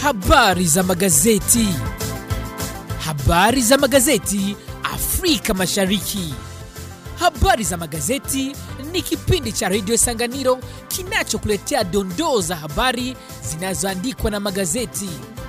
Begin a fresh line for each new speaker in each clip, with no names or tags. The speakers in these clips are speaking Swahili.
Habari za magazeti. Habari za magazeti Afrika Mashariki. Habari za magazeti ni kipindi cha redio Sanganiro kinachokuletea dondoo za habari zinazoandikwa na magazeti.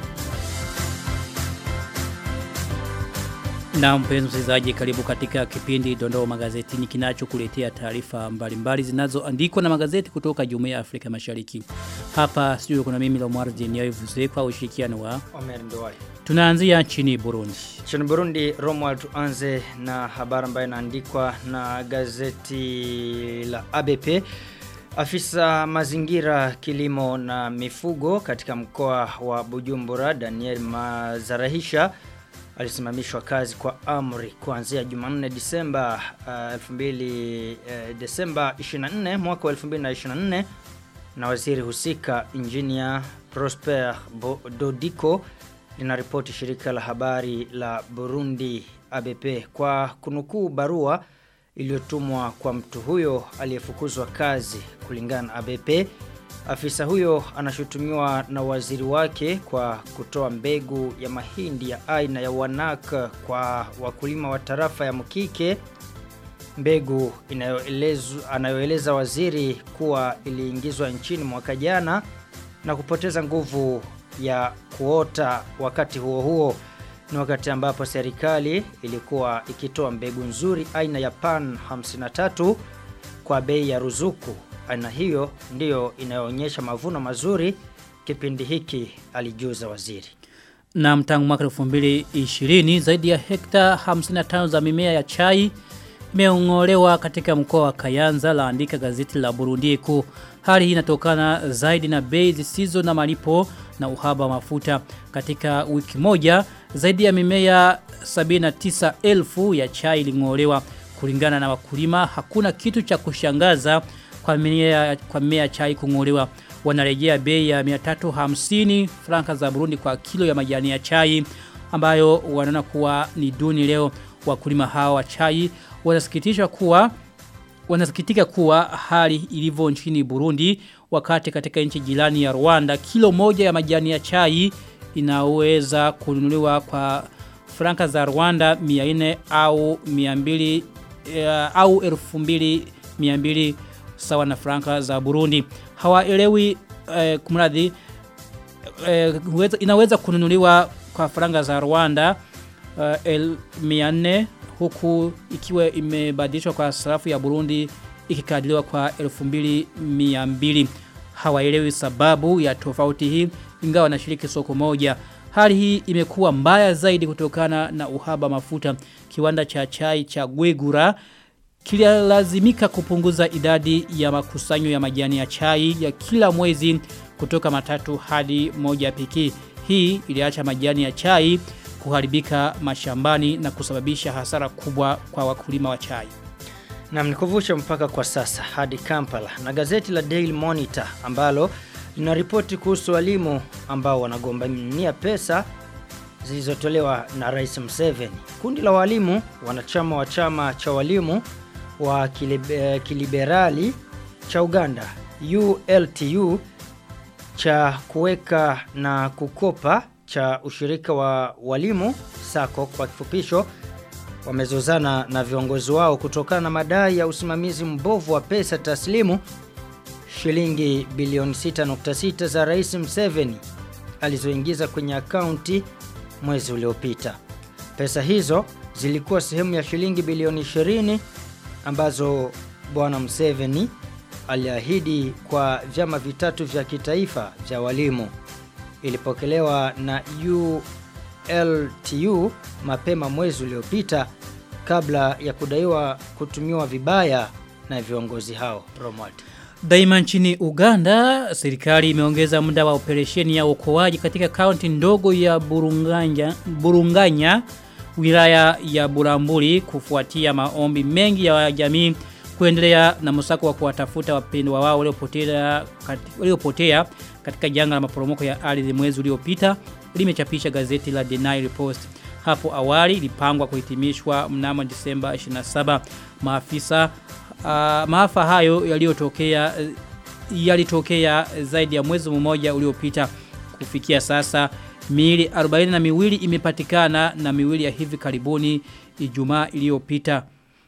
Na mpenzi msikilizaji, karibu katika kipindi Dondoo Magazetini kinachokuletea taarifa mbalimbali zinazoandikwa na magazeti kutoka Jumuiya ya Afrika Mashariki. Hapa studio kuna mimi Lomar Jeniavuze kwa ushirikiano wa
Omer Ndowai.
Tunaanzia nchini Burundi.
Nchini Burundi, Romuald tuanze na habari ambayo inaandikwa na gazeti la ABP. Afisa mazingira, kilimo na mifugo katika mkoa wa Bujumbura, Daniel Mazarahisha alisimamishwa kazi kwa amri kuanzia Jumanne Disemba uh, 2000 uh, Desemba 24 mwaka wa 2024 na waziri husika Engineer Prosper Bo Dodiko linaripoti shirika la habari la Burundi ABP kwa kunukuu barua iliyotumwa kwa mtu huyo aliyefukuzwa kazi kulingana na ABP Afisa huyo anashutumiwa na waziri wake kwa kutoa mbegu ya mahindi ya aina ya wanak kwa wakulima wa tarafa ya Mkike. Mbegu anayoeleza waziri kuwa iliingizwa nchini mwaka jana na kupoteza nguvu ya kuota wakati huo huo. Ni wakati ambapo serikali ilikuwa ikitoa mbegu nzuri aina ya pan 53 kwa bei ya ruzuku aina hiyo ndiyo inayoonyesha mavuno mazuri kipindi hiki alijuza waziri.
Na mtangu mwaka 2020 zaidi ya hekta 55 za mimea ya chai imeongolewa katika mkoa wa Kayanza laandika gazeti la Burundi Eko. Hali hii inatokana zaidi na bei zisizo na malipo na uhaba wa mafuta. Katika wiki moja zaidi ya mimea 79,000 ya chai ilingolewa kulingana na wakulima. Hakuna kitu cha kushangaza kwa mimea kwa mimea chai kungolewa wanarejea bei ya 350 franka za Burundi kwa kilo ya majani ya chai ambayo wanaona kuwa ni duni leo wakulima hawa wa chai wanasikitishwa kuwa wanasikitika kuwa hali ilivyo nchini Burundi wakati katika nchi jirani ya Rwanda kilo moja ya majani ya chai inaweza kununuliwa kwa franka za Rwanda 400 au 200 uh, au 2200 sawa na franka za Burundi. Hawaelewi eh, kumradhi eh, inaweza kununuliwa kwa franka za Rwanda eh, el 400 huku ikiwa imebadilishwa kwa sarafu ya Burundi ikikadiriwa kwa 2200. Hawaelewi sababu ya tofauti hii ingawa wanashiriki soko moja. Hali hii imekuwa mbaya zaidi kutokana na uhaba mafuta. Kiwanda cha chai cha Gwegura kililazimika kupunguza idadi ya makusanyo ya majani ya chai ya kila mwezi kutoka matatu hadi moja pekee. Hii iliacha majani ya chai kuharibika mashambani na kusababisha hasara kubwa kwa wakulima wa chai.
Na mnikuvusha mpaka kwa sasa hadi Kampala na gazeti la Daily Monitor ambalo linaripoti kuhusu walimu ambao wanagombania pesa zilizotolewa na Rais Museveni. Kundi la walimu wanachama wa chama cha walimu wa kilibe, kiliberali cha Uganda ULTU cha kuweka na kukopa cha ushirika wa walimu SACCO kwa kifupisho wamezozana na viongozi wao kutokana na madai ya usimamizi mbovu wa pesa taslimu shilingi bilioni 6.6 za Rais Museveni alizoingiza kwenye akaunti mwezi uliopita. Pesa hizo zilikuwa sehemu ya shilingi bilioni 20 ambazo bwana Museveni aliahidi kwa vyama vitatu vya kitaifa vya walimu. Ilipokelewa na ULTU mapema mwezi uliopita kabla ya kudaiwa kutumiwa vibaya na viongozi hao. Romuald.
Daima nchini Uganda, serikali imeongeza muda wa operesheni ya uokoaji katika kaunti ndogo ya Burunganya, Burunganya wilaya ya Buramburi kufuatia maombi mengi ya jamii kuendelea na msako wa kuwatafuta wapendwa wao waliopotea waliopotea katika janga la maporomoko ya ardhi mwezi uliopita limechapisha gazeti la The Nile Post. Hapo awali ilipangwa kuhitimishwa mnamo Disemba 27 maafisa uh, maafa hayo yaliyotokea yalitokea zaidi ya mwezi mmoja uliopita Kufikia sasa miili 40 na miwili imepatikana na miwili ya hivi karibuni Ijumaa iliyopita.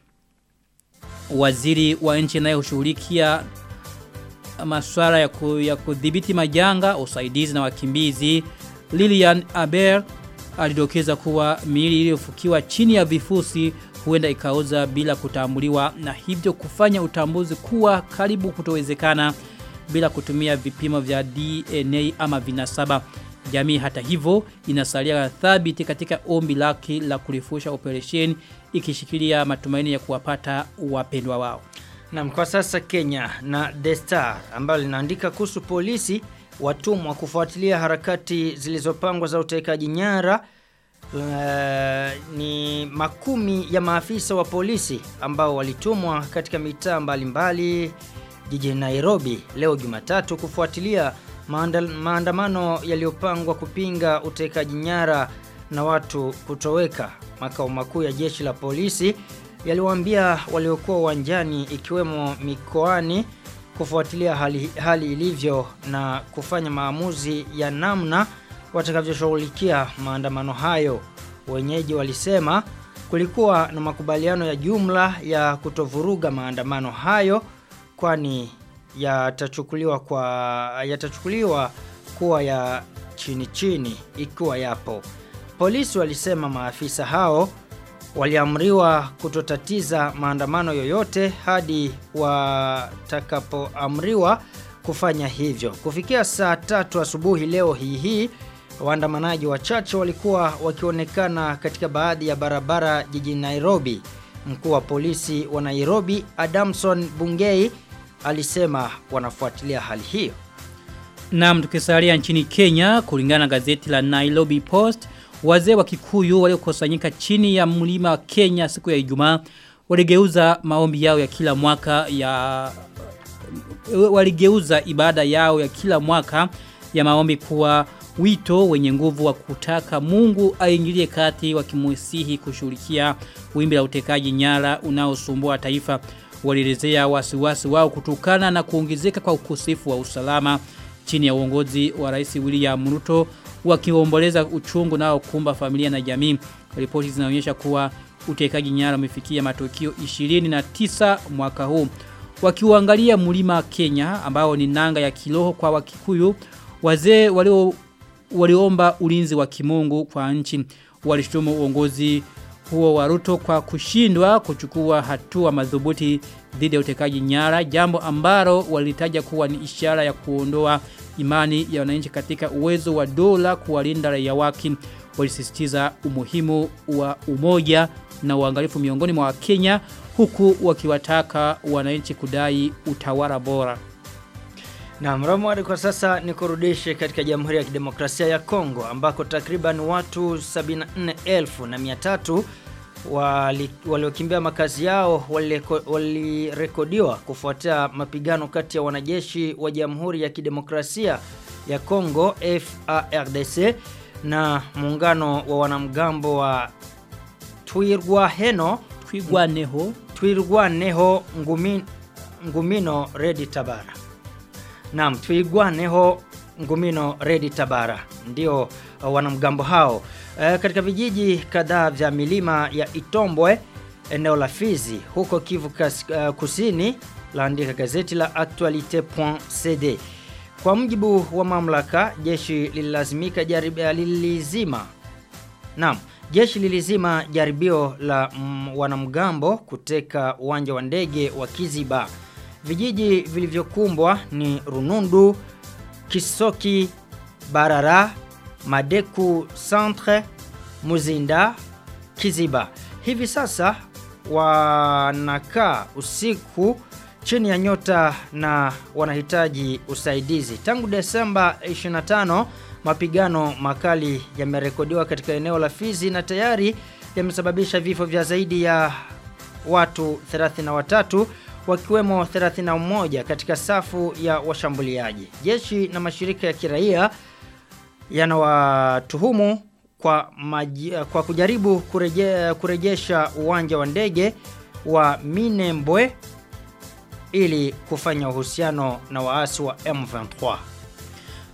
Waziri wa nchi anayoshughulikia masuala ya, ku, ya kudhibiti majanga, usaidizi na wakimbizi Lilian Aber alidokeza kuwa miili iliyofukiwa chini ya vifusi huenda ikaoza bila kutambuliwa na hivyo kufanya utambuzi kuwa karibu kutowezekana bila kutumia vipimo vya DNA ama vinasaba. Jamii hata hivyo inasalia thabiti katika ombi lake la kurefusha operation ikishikilia matumaini ya kuwapata wapendwa wao.
Na kwa sasa Kenya na The Star ambalo linaandika kuhusu polisi watumwa kufuatilia harakati zilizopangwa za utekaji nyara uh, ni makumi ya maafisa wa polisi ambao walitumwa katika mitaa mbalimbali jijini Nairobi leo Jumatatu kufuatilia maanda, maandamano yaliyopangwa kupinga utekaji nyara na watu kutoweka. Makao makuu ya jeshi la polisi yaliwaambia waliokuwa uwanjani ikiwemo mikoani kufuatilia hali, hali ilivyo na kufanya maamuzi ya namna watakavyoshughulikia maandamano hayo. Wenyeji walisema kulikuwa na makubaliano ya jumla ya kutovuruga maandamano hayo kwani yatachukuliwa kwa yatachukuliwa kuwa ya chini chini ikiwa yapo. Polisi walisema maafisa hao waliamriwa kutotatiza maandamano yoyote hadi watakapoamriwa kufanya hivyo. Kufikia saa tatu asubuhi leo hii hii waandamanaji wachache walikuwa wakionekana katika baadhi ya barabara jijini Nairobi. Mkuu wa polisi wa Nairobi Adamson Bungei alisema wanafuatilia hali hiyo.
Naam tukisalia nchini Kenya kulingana na gazeti la Nairobi Post wazee wa Kikuyu waliokusanyika chini ya mlima wa Kenya siku ya Ijumaa waligeuza maombi yao ya kila mwaka ya waligeuza ibada yao ya kila mwaka ya maombi kuwa wito wenye nguvu wa kutaka Mungu aingilie kati wakimusihi kushughulikia wimbi la utekaji nyara unaosumbua taifa walielezea wasiwasi wao kutokana na kuongezeka kwa ukosefu wa usalama chini ya uongozi wa Rais William Ruto wakiomboleza uchungu nao kumba familia na jamii. Ripoti zinaonyesha kuwa utekaji nyara umefikia matukio 29 mwaka huu. Wakiuangalia mlima Kenya ambao ni nanga ya kiroho kwa Wakikuyu, wazee walio waliomba ulinzi wa kimungu kwa nchi. Walishutumu uongozi huo wa Ruto kwa kushindwa kuchukua hatua madhubuti dhidi ya utekaji nyara, jambo ambalo walitaja kuwa ni ishara ya kuondoa imani ya wananchi katika uwezo wa dola kuwalinda raia wake. Walisisitiza umuhimu wa umoja na uangalifu miongoni mwa Wakenya huku wakiwataka wananchi kudai utawala bora.
Na mramwari kwa sasa ni kurudishe katika Jamhuri ya Kidemokrasia ya Kongo ambako takriban watu 74,300 wali, waliokimbia makazi yao walirekodiwa wali kufuatia mapigano kati ya wanajeshi wa Jamhuri ya Kidemokrasia ya Kongo FARDC na muungano wa wanamgambo wa Twirwaneho
Twirwaneho
Twirwaneho Ngumin, Ngumino Redi Tabara. Naam, Twirwaneho Ngumino Redi Tabara ndio uh, wanamgambo hao. Uh, katika vijiji kadhaa vya milima ya Itombwe eneo la Fizi huko Kivu kas, uh, Kusini laandika gazeti la actualite.cd. Kwa mjibu wa mamlaka, jeshi lililazimika jaribia lilizima. Naam, jeshi lilizima jaribio la mm, wanamgambo kuteka uwanja wa ndege wa Kiziba. Vijiji vilivyokumbwa ni Runundu, Kisoki, Barara, Madeku Centre, Muzinda, Kiziba. Hivi sasa wanakaa usiku chini ya nyota na wanahitaji usaidizi. Tangu Desemba 25 mapigano makali yamerekodiwa katika eneo la Fizi na tayari yamesababisha vifo vya zaidi ya watu 33 wakiwemo 31 katika safu ya washambuliaji. Jeshi na mashirika ya kiraia yanawatuhumu kwa, maji, kwa kujaribu kureje, kurejesha uwanja wa ndege wa Minembwe ili kufanya uhusiano na waasi wa M23.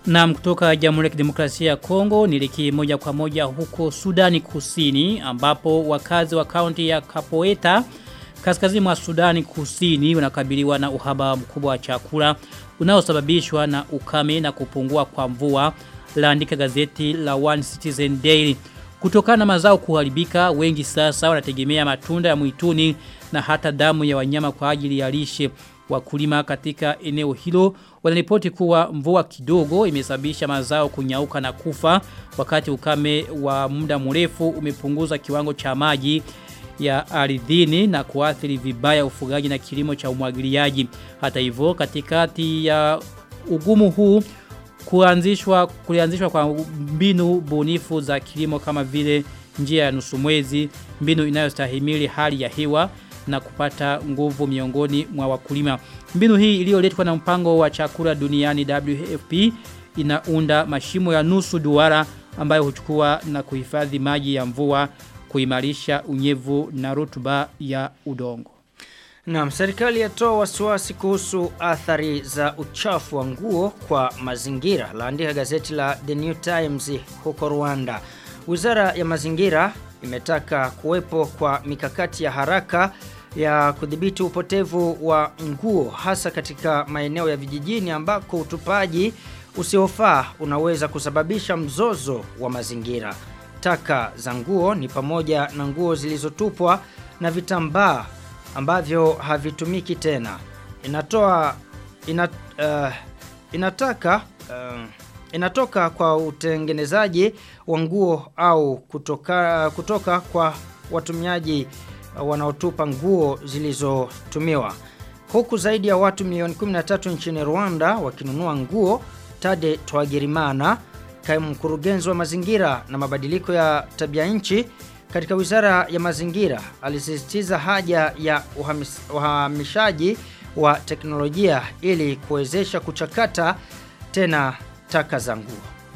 Na kutoka Jamhuri ya Kidemokrasia ya Kongo niliki moja kwa moja huko Sudani Kusini ambapo wakazi wa kaunti ya Kapoeta kaskazini mwa Sudani Kusini wanakabiliwa na uhaba mkubwa wa chakula unaosababishwa na ukame na kupungua kwa mvua laandika gazeti la One Citizen Daily. Kutokana na mazao kuharibika, wengi sasa wanategemea matunda ya mwituni na hata damu ya wanyama kwa ajili ya lishe. Wakulima katika eneo hilo wanaripoti kuwa mvua kidogo imesababisha mazao kunyauka na kufa wakati ukame wa muda mrefu umepunguza kiwango cha maji ya ardhini na kuathiri vibaya ufugaji na kilimo cha umwagiliaji. Hata hivyo katikati ya ugumu huu kuanzishwa kulianzishwa kwa mbinu bunifu za kilimo kama vile njia ya nusu mwezi, mbinu inayostahimili hali ya hewa na kupata nguvu miongoni mwa wakulima. Mbinu hii iliyoletwa na mpango wa chakula duniani WFP inaunda mashimo ya nusu duara ambayo huchukua na kuhifadhi maji ya mvua kuimarisha unyevu na rutuba ya udongo.
Naam, serikali yatoa wasiwasi kuhusu athari za uchafu wa nguo kwa mazingira. Laandika gazeti la The New Times huko Rwanda. Wizara ya mazingira imetaka kuwepo kwa mikakati ya haraka ya kudhibiti upotevu wa nguo hasa katika maeneo ya vijijini ambako utupaji usiofaa unaweza kusababisha mzozo wa mazingira. Taka za nguo ni pamoja na nguo zilizotupwa na vitambaa ambavyo havitumiki tena. Inatoa ina, uh, inataka uh, inatoka kwa utengenezaji wa nguo au kutoka kutoka kwa watumiaji uh, wanaotupa nguo zilizotumiwa. Huku zaidi ya watu milioni 13 nchini Rwanda wakinunua nguo, Tade Twagirimana, kaimu mkurugenzi wa mazingira na mabadiliko ya tabia nchi katika wizara ya mazingira alisisitiza haja ya uhamis, uhamishaji wa teknolojia ili kuwezesha kuchakata tena taka za nguo.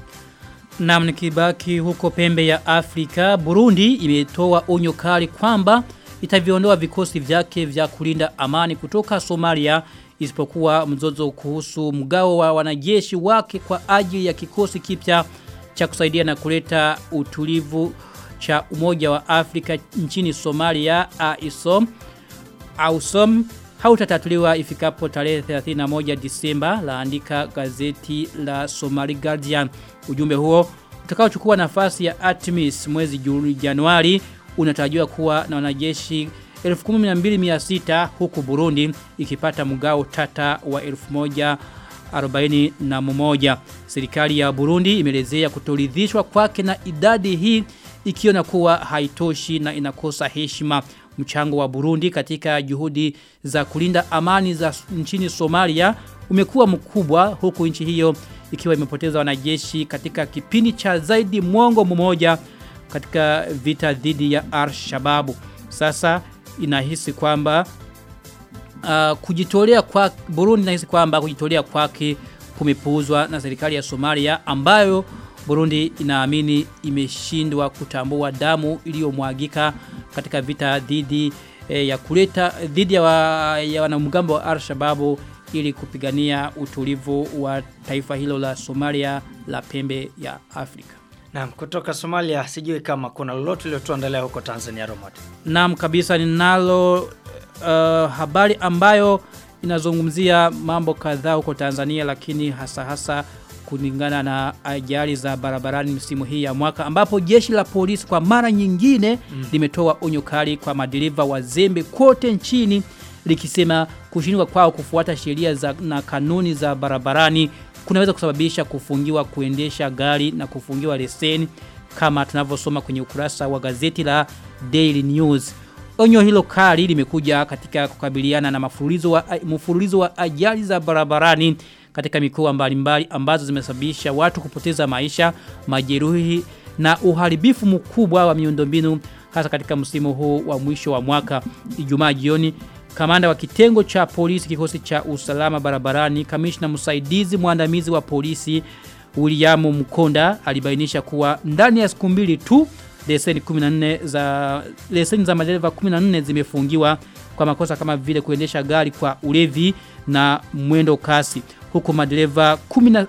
Na nikibaki huko pembe ya Afrika, Burundi imetoa onyo kali kwamba itaviondoa vikosi vyake vya kulinda amani kutoka Somalia isipokuwa mzozo kuhusu mgao wa wanajeshi wake kwa ajili ya kikosi kipya cha kusaidia na kuleta utulivu cha Umoja wa Afrika nchini Somalia AISOM AUSOM hautatatuliwa ifikapo tarehe 31 Disemba laandika gazeti la Somali Guardian. Ujumbe huo utakaochukua nafasi ya Artemis mwezi Januari unatarajiwa kuwa na wanajeshi 12600 huku Burundi ikipata mgao tata wa 1041. Serikali ya Burundi imelezea kutoridhishwa kwake na idadi hii ikiona kuwa haitoshi na inakosa heshima mchango wa Burundi katika juhudi za kulinda amani za nchini Somalia umekuwa mkubwa huku nchi hiyo ikiwa imepoteza wanajeshi katika kipindi cha zaidi mwongo mmoja katika vita dhidi ya Al-Shababu. Sasa inahisi kwamba uh, kujitolea kwa Burundi inahisi kwamba kujitolea kwake kumepuuzwa na serikali ya Somalia ambayo Burundi inaamini imeshindwa kutambua damu iliyomwagika katika vita dhidi e, ya kuleta dhidi ya, wa, ya wanamgambo wa Al-Shabaab ili kupigania utulivu wa taifa hilo la Somalia la pembe ya Afrika.
Naam, kutoka Somalia sijui kama kuna lolote lililotuandalia huko Tanzania Romad.
Naam kabisa ninalo uh, habari ambayo inazungumzia mambo kadhaa huko Tanzania lakini hasa hasa kulingana na ajali za barabarani msimu hii ya mwaka ambapo jeshi la polisi kwa mara nyingine mm. limetoa onyo kali kwa madereva wazembe kote nchini likisema kushindwa kwao kufuata sheria za na kanuni za barabarani kunaweza kusababisha kufungiwa kuendesha gari na kufungiwa leseni kama tunavyosoma kwenye ukurasa wa gazeti la Daily News. Onyo hilo kali limekuja katika kukabiliana na mfululizo wa mfululizo wa ajali za barabarani katika mikoa mbalimbali ambazo zimesababisha watu kupoteza maisha, majeruhi na uharibifu mkubwa wa miundombinu hasa katika msimu huu wa mwisho wa mwaka. Ijumaa jioni Kamanda wa kitengo cha polisi kikosi cha usalama barabarani, kamishna msaidizi mwandamizi wa polisi William Mkonda alibainisha kuwa ndani ya siku mbili tu leseni 14 za leseni za madereva 14 zimefungiwa kwa makosa kama vile kuendesha gari kwa ulevi na mwendo kasi huku madereva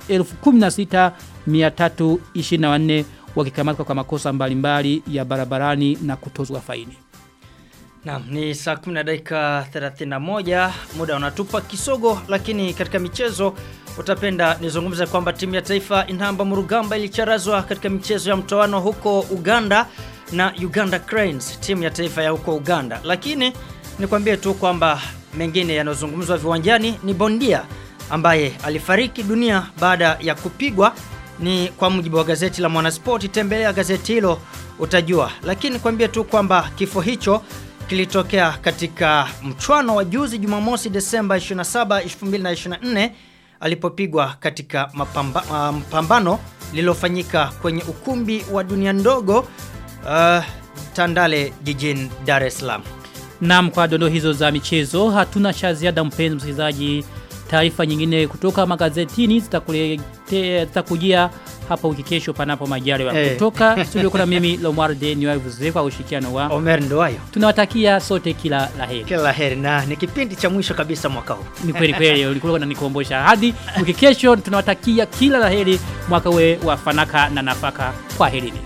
16324 wakikamatwa kwa makosa mbalimbali ya barabarani na kutozwa faini.
Naam, ni saa 10 na dakika 31, muda unatupa kisogo, lakini katika michezo utapenda nizungumze kwamba timu ya taifa Inamba Murugamba ilicharazwa katika michezo ya mtoano huko Uganda na Uganda Cranes, timu ya taifa ya huko Uganda. Lakini nikwambie tu kwamba mengine yanayozungumzwa viwanjani ni bondia ambaye alifariki dunia baada ya kupigwa ni kwa mujibu wa gazeti la Mwanaspoti. Tembelea gazeti hilo utajua, lakini kwambie tu kwamba kifo hicho kilitokea katika mchwano wa juzi Jumamosi Desemba 27, 2024 alipopigwa katika mapamba, uh, mpambano lililofanyika kwenye ukumbi wa dunia ndogo uh, Tandale jijini Dar es Salaam.
Naam, kwa dondo hizo za michezo hatuna cha ziada mpenzi msikilizaji. Taarifa nyingine kutoka magazetini zitakuletea zitakujia hapa wiki kesho panapo majaliwa.
Eh.
Kutoka studio kuna mimi Lomar De Niwavuze kwa ushirikiano wa.
Omer Ndoayo,
Tunawatakia sote kila laheri.
kila la heri na ni kipindi cha mwisho kabisa mwaka huu.
Ni kweli kweli ulikuwa unanikumbusha. Hadi wiki kesho tunawatakia kila laheri mwaka we wa fanaka na nafaka. Kwa herini.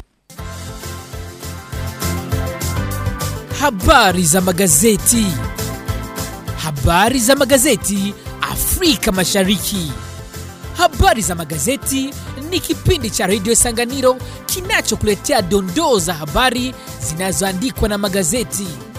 Habari za magazeti. Habari za magazeti Afrika Mashariki. Habari za magazeti ni kipindi cha redio Sanganiro kinachokuletea dondoo za habari zinazoandikwa na magazeti.